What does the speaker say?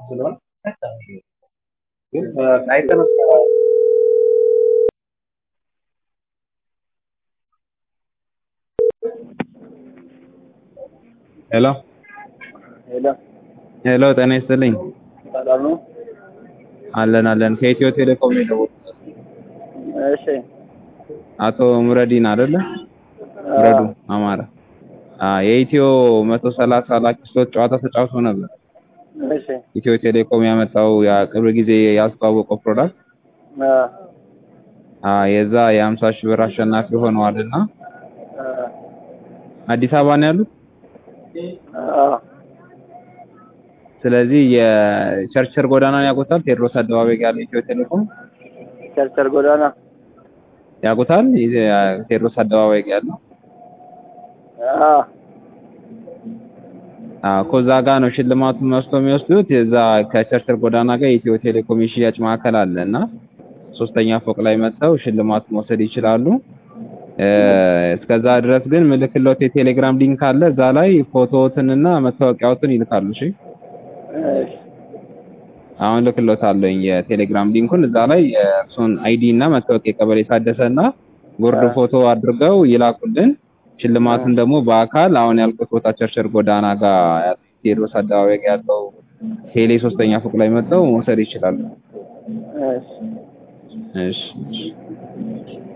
ስለሆነ በጣም ይሄ ግን አይተን ሄሎ ሄሎ ሄሎ፣ ጤና ይስጥልኝ። ሰላም ነው? አለን አለን። ከኢትዮ ቴሌኮም ነው የደወልኩት። እሺ አቶ ሙረዲን አይደለ? ሙረዱ አማረ። አ የኢትዮ 130 ላኪሶች ጨዋታ ተጫውቶ ነበር። እሺ ኢትዮ ቴሌኮም ያመጣው ያ ቅርብ ጊዜ ያስተዋወቀው ፕሮዳክት አ አ የዛ የ50 ሺህ ብር አሸናፊ ሆነዋልና አ አዲስ አበባ ነው ያሉት። አ ስለዚህ የቸርችል ጎዳናን ያውቁታል? ቴዎድሮስ አደባባይ ጋር ያለው ኢትዮ ቴሌኮም ቸርቸር ጎዳና ያውቁታል? የ- ቴዎድሮስ አደባባይ ጋር ያለው አ አዎ ከዛ ጋር ነው ሽልማቱን መስቶ የሚወስዱት። የዛ ከቸርችል ጎዳና ጋር የኢትዮ ቴሌኮም የሽያጭ ማዕከል አለ እና ሶስተኛ ፎቅ ላይ መጥተው ሽልማት መውሰድ ይችላሉ። እ እስከዛ ድረስ ግን ምልክሎት የቴሌግራም ሊንክ አለ። እዛ ላይ ፎቶዎትንና መታወቂያዎትን ይልካሉ። እሺ እሺ አሁን ልክሎታለሁኝ የቴሌግራም ሊንኩን። እዛ ላይ የእርሱን አይዲ እና መታወቂያ ቀበሌ ታደሰ እና ጉርድ ፎቶ አድርገው ይላኩልን። ሽልማቱን ደግሞ በአካል አሁን ያልኩት ቦታ ቸርችል ጎዳና ጋር ያለው ቴዎድሮስ አደባባይ ጋር ያለው ቴሌ ሶስተኛ ፎቅ ላይ መጥተው መውሰድ ይችላሉ። እሺ እሺ እሺ